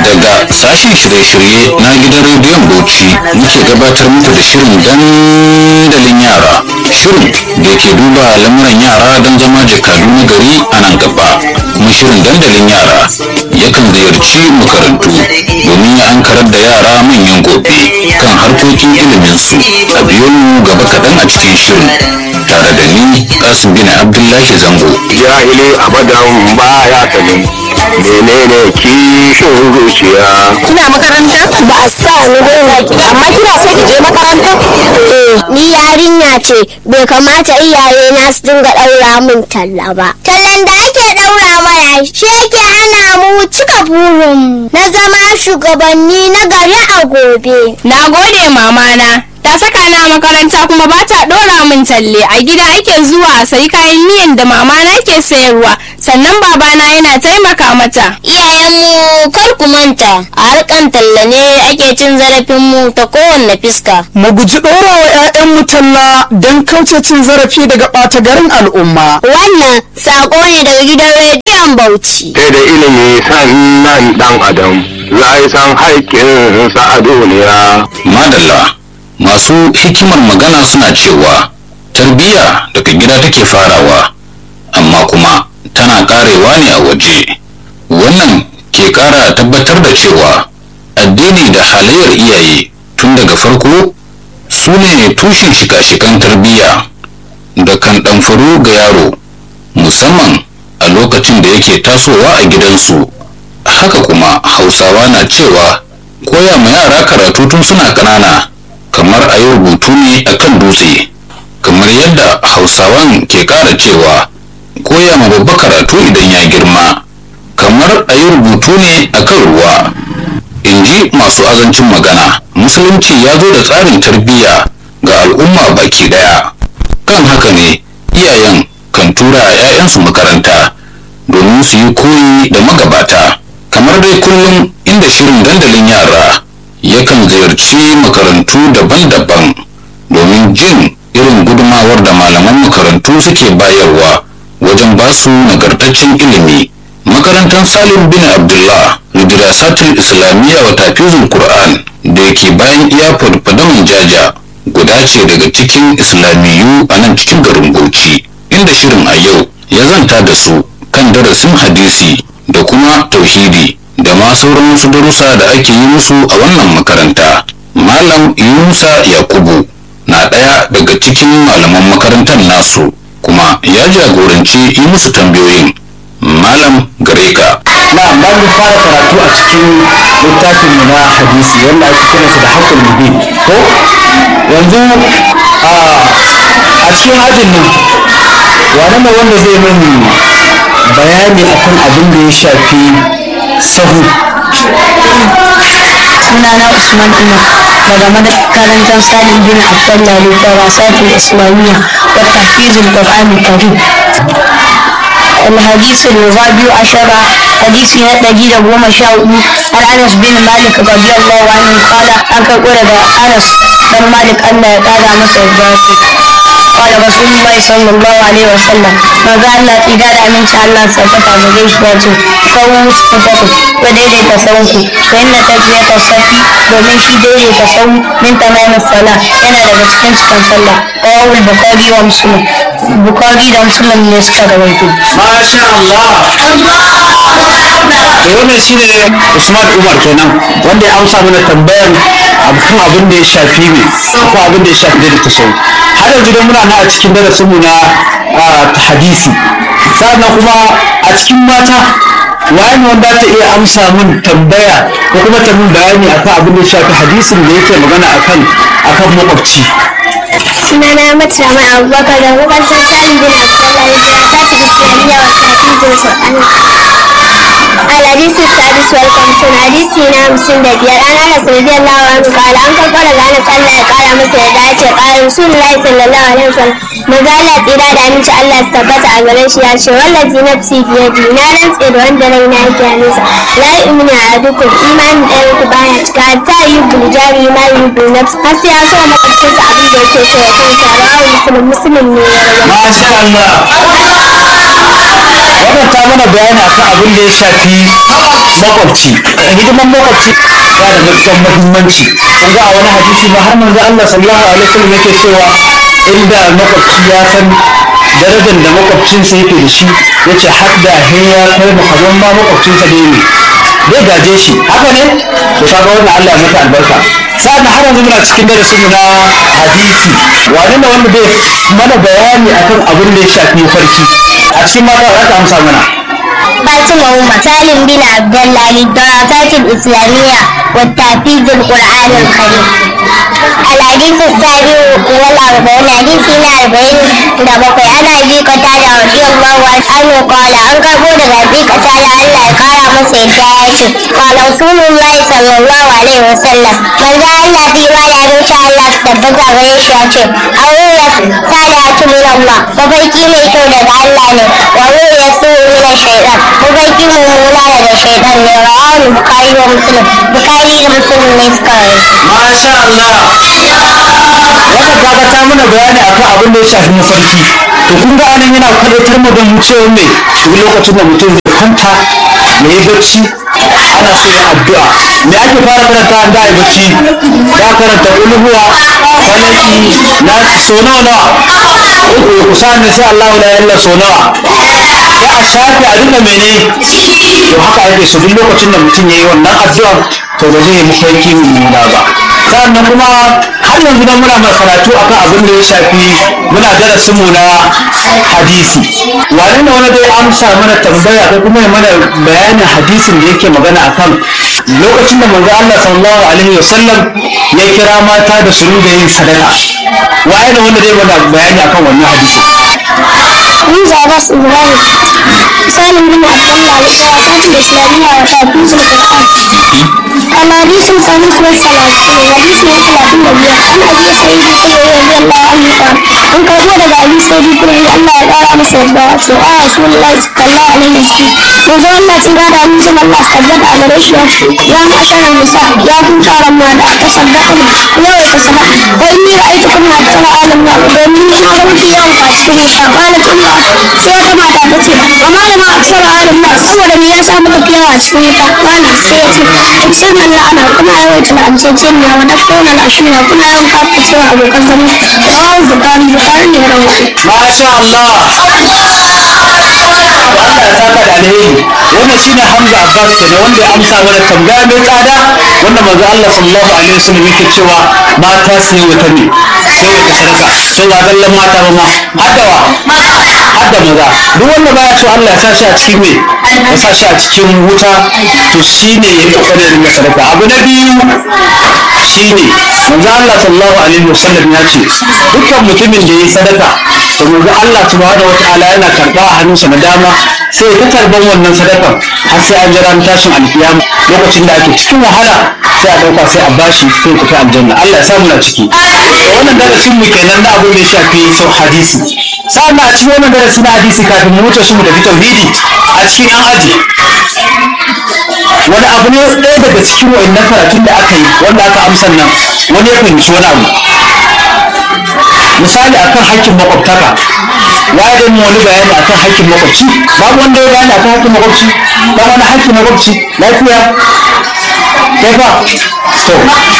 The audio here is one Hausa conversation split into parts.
daga sashen shirye-shirye na gidan rediyon bauchi muke gabatar muku da shirin dandalin yara shirin da ke duba lamuran yara don zama jakadu na gari a nan gaba kuma shirin dandalin yara yakan ziyarci makarantu domin ya ankarar da yara manyan gobe kan harkokin iliminsu a biyo mu gaba kaɗan a cikin shirin tare da ni kasim bin abdullahi zango jahili abadan baya sanin menene kishin zuciya kina makaranta ba a sa ni ba amma kina so ki je makaranta Eh, ni yarinya ce bai kamata iyaye na su dinga ɗaura min talla ba. Tallan da ake ɗaura mana shi yake hana mu cika burin na zama shugabanni na gari a gobe. na gode mamana ta saka na makaranta kuma ba ta dora min talle a gida ake zuwa a sayi kayan miyan da mamana ke sayarwa sannan babana yana taimaka mata Iyayenmu kar ku manta a harkan talla ne ake cin zarafin mu ta kowanne fiska. mu guji ɗora wa 'ya'yanmu talla don kauce cin zarafi daga ɓata garin al'umma. Wannan saƙo ne daga gidan rediyon Bauchi. sai da ilimi sannan dan adam za yi san haƙƙinsa a duniya madalla masu hikimar magana suna cewa tarbiyya daga gida take farawa amma kuma tana karewa ne a waje wannan ke kara tabbatar da cewa addini da halayyar iyaye tun daga farko su ne tushen shika-shikan tarbiyya da kan ɗamfaru ga yaro musamman a lokacin da yake tasowa a gidansu haka kuma hausawa na cewa koya ma yara karatu tun suna ƙanana kamar a yi rubutu ne a kan dutse kamar yadda hausawan ke ƙara cewa koya ma babba karatu idan ya girma kamar a yi rubutu ne a kan ruwa in ji masu azancin magana musulunci ya zo da tsarin tarbiyya ga al'umma baki daya kan haka ne iyayen kan tura 'ya'yansu makaranta domin su yi koyi da magabata kamar dai kullum inda shirin dandalin yara yakan ziyarci makarantu daban-daban domin jin irin gudumawar da malaman makarantu suke bayarwa wajen basu nagartaccen ilimi makarantar salim bin abdullah lidirasatul islamiyya wa tafizul qur'an da yake bayan iyafar fadaman jaja guda ce daga cikin islamiyu a nan cikin garin bauchi inda shirin a yau ya zanta da su kan darasin hadisi da kuma tauhidi da ma sauran wasu darussa da ake yi musu a wannan makaranta malam yunusa yakubu na ɗaya daga cikin malaman makarantar nasu kuma ya jagoranci yi musu tambayoyin malam gareka Na ba mu fara karatu a cikin littafin mu na hadisi wanda ake kiransa da haƙul mubin ko yanzu a a cikin ajin nan wane ne wanda zai min bayani akan abin da ya shafi sahu sunana Usman Umar daga makarantar Salim bin Abdullah Lidarasatul Islamiyya wa Tahfizul Qur'an Karim. الحديث الرابع عشر حديث نتجي لقوم شاء عن أنس بن مالك رضي الله عنه قال أنك ولد أنس بن مالك أن قال مصر قال رسول الله صلى الله عليه وسلم ما قال إذا من شاء الله سبت بجيش واجه فهو سبته وديدي تسوك فإن تجمية الصفي domin shi daidaita sau min tamamin sala yana daga cikin cikin sallah rawul bukari wa musulun bukari da musulun ne suka rawaito Masha Allah da wannan shine Usman Umar kenan wanda ya amsa mana tambayar kan abin da ya shafi ne ko abin da ya shafi da tasawuf har yanzu dai muna nan a cikin darasin mu na ah, hadisi sannan kuma a cikin mata waye ne wanda ta iya amsa min tambaya ko kuma ta min bayani akan abin da ya shafi hadisin da yake magana akan akan makwabci sunana mata mai abubakar da makarantar salim bin abdullahi da ya tafi islamiyya wa kafin jinsu الحديث السادس والخمسون حديث هنا مسلم دبير أنا أنس رضي الله عنه قال أنك قال أنس الله قال مثل ذلك قال رسول الله صلى الله عليه وسلم مزالة إرادة أن شاء الله استبت أغريش يا شو والذي نفسي بيدي نارا سئر وند لنا كانسا لا يؤمن أحدكم إيمان أنك بايا حتى يبدو جاري ما يبدو نفس حتى يسوى مقبسس عبد يكي سوى كان رواه مسلم مسلم نور Masha Allah wannan ta mana bayani akan abin da ya shafi makwabci hidiman makwabci ya da matuƙar muhimmanci kun ga a wani hadisi ma har manzo Allah sallallahu alaihi wasallam yake cewa inda makwabci ya san darajar da makwabcinsa yake da shi yace har da he ya kai mu kaman ma makwabcinsa da ne zai gaje shi haka ne to kaga wannan Allah ya mata albarka sa'an har yanzu muna cikin darasin mu na hadisi wane ne wanda bai mana bayani akan abin da ya shafi farki a cikin mata za ka amsa mana فاطمة أم سالم بن عبد الله للدراسات الإسلامية والتحفيظ القرآن الكريم الحديث السابع والأربعون حديثنا أربعين دبقي أنا أبي قتادة رضي الله عنه قال أنك بود أبي قتادة ألا قال مسيداتي قال رسول الله صلى الله عليه وسلم من ذا الله في ولا إن شاء الله تبقى غيشاتي أولا سالات من الله وفيكي ميتو daga Allah ne wa ya su min shaytan mafarki mummuna daga shaytan ne rawahu bukhari wa muslim bukhari da muslim ne suka rawaito masha Allah wannan kaga ta mana bayani akan abin da ya shafi mafarki to kun ga anan yana kwadatar mu da mu cewa me duk lokacin da mutum zai kwanta ya yi bacci ana so ya addu'a me ake fara karanta an da yi bacci za karanta ulhuwa falaki na so nawa nawa ku ku sa ne sai Allahu la ilaha so nawa sai a shafe a duka mene to haka ake so duk lokacin da mutum ya yi wannan addu'a to ba zai yi mafarki mummuna ba sannan kuma har yanzu nan muna mai karatu akan abin da ya shafi muna darasin mu na hadisi wani ne wani dai amsa mana tambaya ko kuma ya mana bayanin hadisin da yake magana akan lokacin da manzo Allah sallallahu alaihi wasallam ya kira mata da su da yin sadaka waye ne wanda dai mana bayani akan wannan hadisi من زعباس إبراهيم سالم بن عبد الله للدراسات الإسلامية وتحفيظ القرآن الحديث الخامس والثلاثون الحديث الثلاثين وبيع عن أبي سعيد الخدري رضي الله عنه قال أن كبر daga أبي سعيد الخدري الله ya ƙara masa yarda wato a Rasulullahi sallallahu alaihi wasallam manzo Allah tun ga da amincin Allah su tabbata a gare shi ya ce ya ma'asharar nisa ya kun taron mata ta saddaka yau ta sadaka wa inni ra'aytukum hatta alam na domin na ga mafi yawan a cikin wuta qalat umma sai wata mata ta ce wa malama aksara alam na saboda me yasa muka fi yawa a cikin wuta kana sai ya ce tuksir nan la'ana kuna yawaita la'ancecen ne wa dakona al'ashira kuna yawan kafa cewa abokan zama rawahu bukari bukari ne ya rawaito masha Allah Allah ya saka da alheri wannan shine Hamza Abbas kenan wanda ya amsa mana tambaya mai tsada wanda manzo Allah sallallahu alaihi wasallam yake cewa mata su yi wata ne sai wata sadaka to ba dallan mata ba ma haddawa hadda maza duk wanda baya so Allah ya sa shi a cikin me ya sa shi a cikin wuta to shine ya yi kokarin rinka sadaka abu na biyu shine manzo Allah sallallahu alaihi wasallam ya ce dukkan mutumin da ya yi sadaka to manzo Allah subhanahu wataala yana karba a hannunsa na dama sai ya ta karban wannan sadakan har sai an jira tashin alkiyama lokacin da ake cikin wahala sai a dauka sai a bashi sai ku ta aljanna Allah ya samu na ciki to wannan darasin mu kenan da abin da ya shafi sau hadisi sa'an a cikin wannan darasi na hadisi kafin mu wuce su mu tafi tauhidi a cikin an aji wani abu ne ɗaya daga cikin wa'annan karatun da aka yi wanda aka amsa nan wani ya fahimci wani abu misali akan haƙƙin makwabtaka waye da mu wani bayani akan haƙƙin makwabci babu wanda ya bayani akan haƙƙin makwabci ba wani haƙƙin makwabci lafiya kai fa to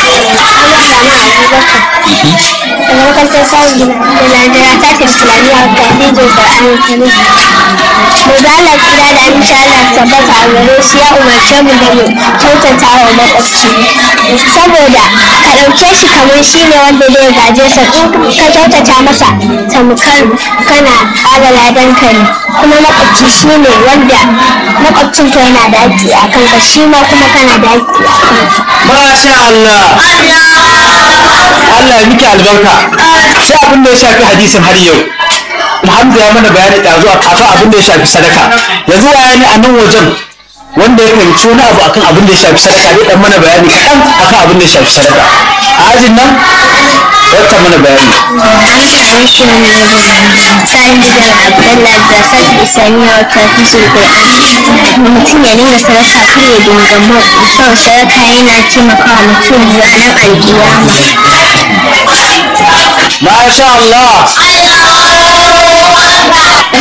daga makarantar samun gina da lardara ta ce islamiyya ta hajjin ƙar'anin kanu mu da Allah kira da insha Allah tabbata a gare shi ya umarce mu da mu kyautata wa makwabci saboda ka ɗauke shi kamar shi ne wanda zai gaje sa in ka kyautata masa tamkar kana ƙara ladan ka ne kuma makwabci shi ne wanda makwabcin ka yana da haƙƙi a kanka shi ma kuma kana da haƙƙi a kansa masha Allah Allah ya miki albarka sai abin da ya shafi hadisin har yau Hamza ya mana bayani ɗazu a kafa abin da ya shafi sadaka yanzu waya ne a nan wajen wanda ya fahimci wani abu akan abin da ya shafi sadaka zai dan mana bayani kaɗan akan abin da ya shafi sadaka a ajin nan wata mana bayani an same shi ne daga sa'in gidan abdallah da sa'ad isaniya wata fisul qur'an mutum ya dinga sadaka kar ya dinga mu son sadaka yana taimakawa mutum ranar alkiyama masha Allah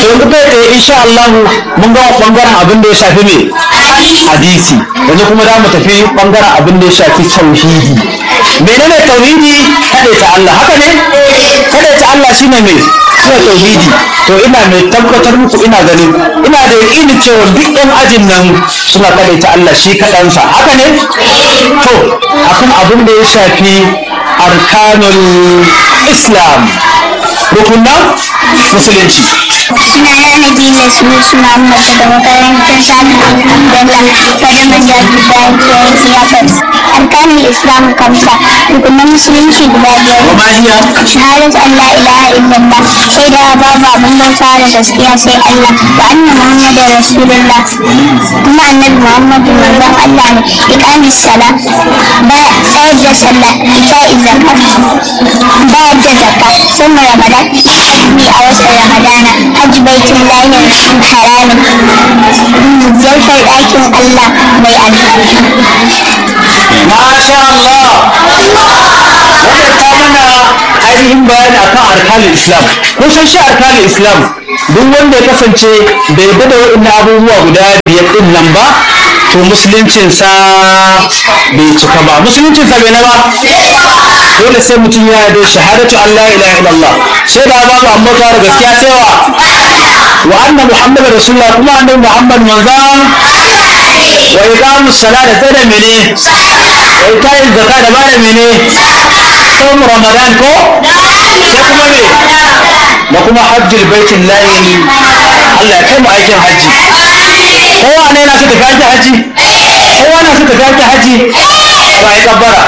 to yanzu kai tsaye insha Allah mun ga bangaren abin da ya shafi me hadisi yanzu kuma za mu tafi bangaren abin da ya shafi tauhidi menene tauhidi kaɗai ta Allah haka ne kaɗai ta Allah shine me shine tauhidi to ina mai tabbatar muku ina ganin ina da yaƙinin cewa duk ɗan ajin nan suna kaɗai ta Allah shi kaɗansa haka ne to akan abin da ya shafi arkanul islam rukunan musulunci suna yana dina su suna mata da makarantar sami alhamdulillah wadda majaji bayan kiyayen siyasar arkanin islam kamsa rukunan musulunci guda biyar wa ma hiya shahadat allah ilaha illallah sai da babu abin bauta da gaskiya sai allah wa anna muhammadin rasulullah kuma annabi muhammadu manzon allah ne iqamis sala ba tsayar da sallah ita'i zakat bayar da zakka sun ramadan azumi a watan ramadana hajji baitin lahir haramin ziyartar ɗakin allah mai albarka Masha Allah! Wannan ta mana ainihin bayani akan arkanin Islam. Kun san shi arkanin Islam duk wanda ya kasance bai yarda da waɗannan abubuwa guda biyar ɗin nan ba to musuluncinsa bai cika ba. Musuluncinsa bai na ba? Dole sai mutum ya yarda shahadatu Allah ilaha illallah. Sai da babu amma da gaskiya sai wa wa anna Muhammadu Rasulullah kuma annabi Muhammad manzon wa iqamus salat da da mene wa ita'iz zakat da ba da mene som ramadan ko sai kuma me da kuma hajjul baitin lahi Allah ya kai mu aikin haji kowa ne na so tafi aikin haji kowa na so tafi aikin haji ba ya kabbara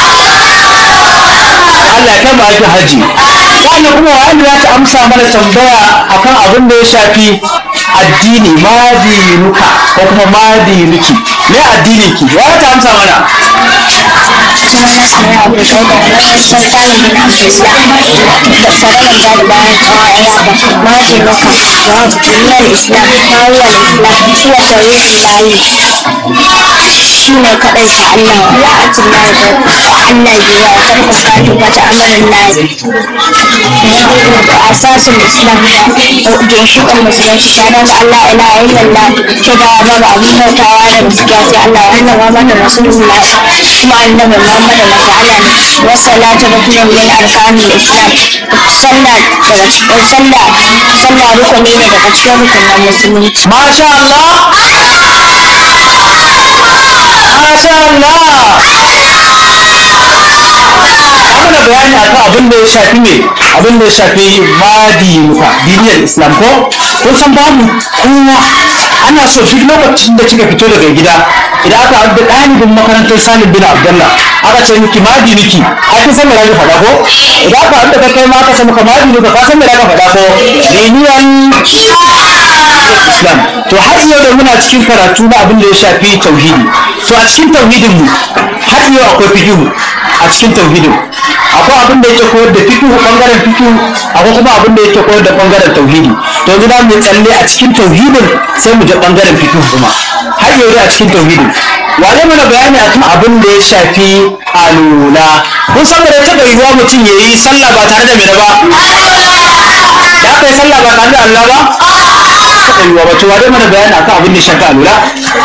Allah ya kai mu aikin haji sannan kuma wanda ya ta amsa mana tambaya akan abin da ya shafi addini madinuka ko kuma madinuki me addinin ki ya ta amsa mana kuma na sanya abu da da sultanin bin abdullah da sararin da bayan tsawon ayyaba maji maka duniyar islam mawuyar islam kuwa tauhidin layi shi ne kaɗai ta allah wa atin layi da allah biya wa tarkon katu ba ta amarin layi da asasin islam ginshiƙin musulunci tare da allah ila illallah ce da babu abin bautawa da gaskiya sai allah wa annabi muhammadu rasulullah kuma annabi muhammadu masu allah ne wasalatu rukunin min arkanin islam sallah daga cikin sallah sallah rukuni ne daga cikin rukunin musulunci Masha Allah Masha Allah mana bayani akan abin da ya shafi me abin da ya shafi madinuka diniyar islam ko kun san babu kowa ana so duk lokacin da kika fito daga gida idan aka haɗu da ɗalibin makarantar salim bin abdullah aka ce miki madinuki a kin san me zaka faɗa ko idan aka haɗu da kai ma aka ce maka madinuka ka san me zaka faɗa ko diniyar islam to har yau da muna cikin karatu na abin da ya shafi tauhidi to a cikin tauhidin mu har yau akwai fikihu a cikin tauhidin akwai abin da yake koyar da fikihu bangaren fikihu akwai kuma abin da yake koyar da bangaren tauhidi to yanzu za mu yi tsalle a cikin tauhidin sai mu je bangaren fikihu kuma har yau dai a cikin tauhidin wane mana bayani akan abin da ya shafi alula kun san da taɓa yiwuwa mutum ya yi sallah ba tare da mai ba ya kai sallah ba tare da Allah ba taɓa yiwuwa ba to wane mana bayani akan abin da ya shafi alula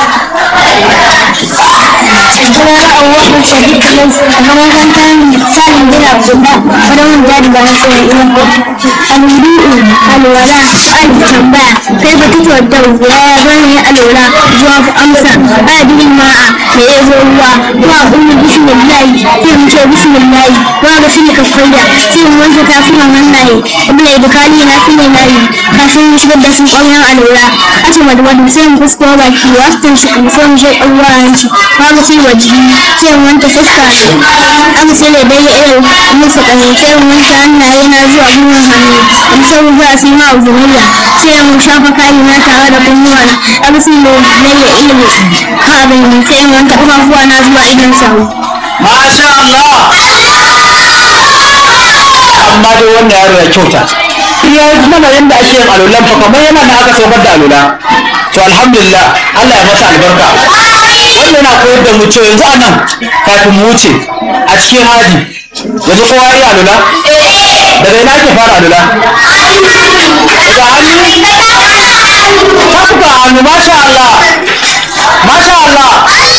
Sunana Abubakar Sadiq Alas a makarantar Salim bin Abdullah wadda mun jadi bayan sai ilimin Al-Wudu'u alwala an tambaya kai ba tuto da ya zan yi alwala zuwa amsa adilin ma'a da ya zo ruwa wa ummu bismillahi sai mu ce bismillahi wa ga shi ka faida sai mu wanke tafunan hannaye ibn ibkali na fi nayi kafin mu shigar da su ƙwayan alwala ace madwadu sai mu fusko baki wasu shi sai mu je ƙwayan hanci wa ga sai waje sai mu wanke fuska ne an sai da dai irin musu ƙani sai mu wanke hannaye na zuwa gwiwar hannu in sai mu zuwa sai ma uzuriya sai mu shafa kayi na tare da kunnuwa na an sai mu lalle ilimi ka abin sai mu wanke ƙafafuwa na zuwa idan sahu Masha Allah! Amma dai wannan yaro ya kyauta. Ya yi mana yadda ake yin alulan fa kamar yana da aka saukar da alula. To alhamdulillah Allah ya masa albarka. Wannan yana koyar da mu cewa yanzu a nan kafin mu wuce a cikin haji yanzu kowa ya yi alula? Daga ina ake fara alula? Daga daga hannu tafuka hannu masha Allah masha Allah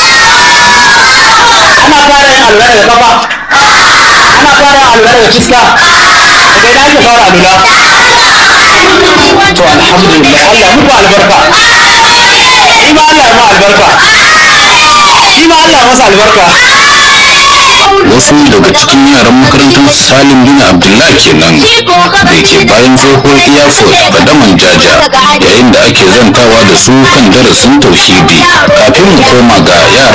ana fara yin alwala da kafa ana fara yin alwala da fuska daga ina ake fara alwala to alhamdulillah Allah ya muku albarka shi ma Allah ya ma albarka shi ma Allah ya masa albarka wasu daga cikin yaran makarantar salim bin abdullah kenan da ke bayan tsohon airport fadaman jaja yayin da ake zantawa da su kan darasin tauhidi kafin mu koma ga yara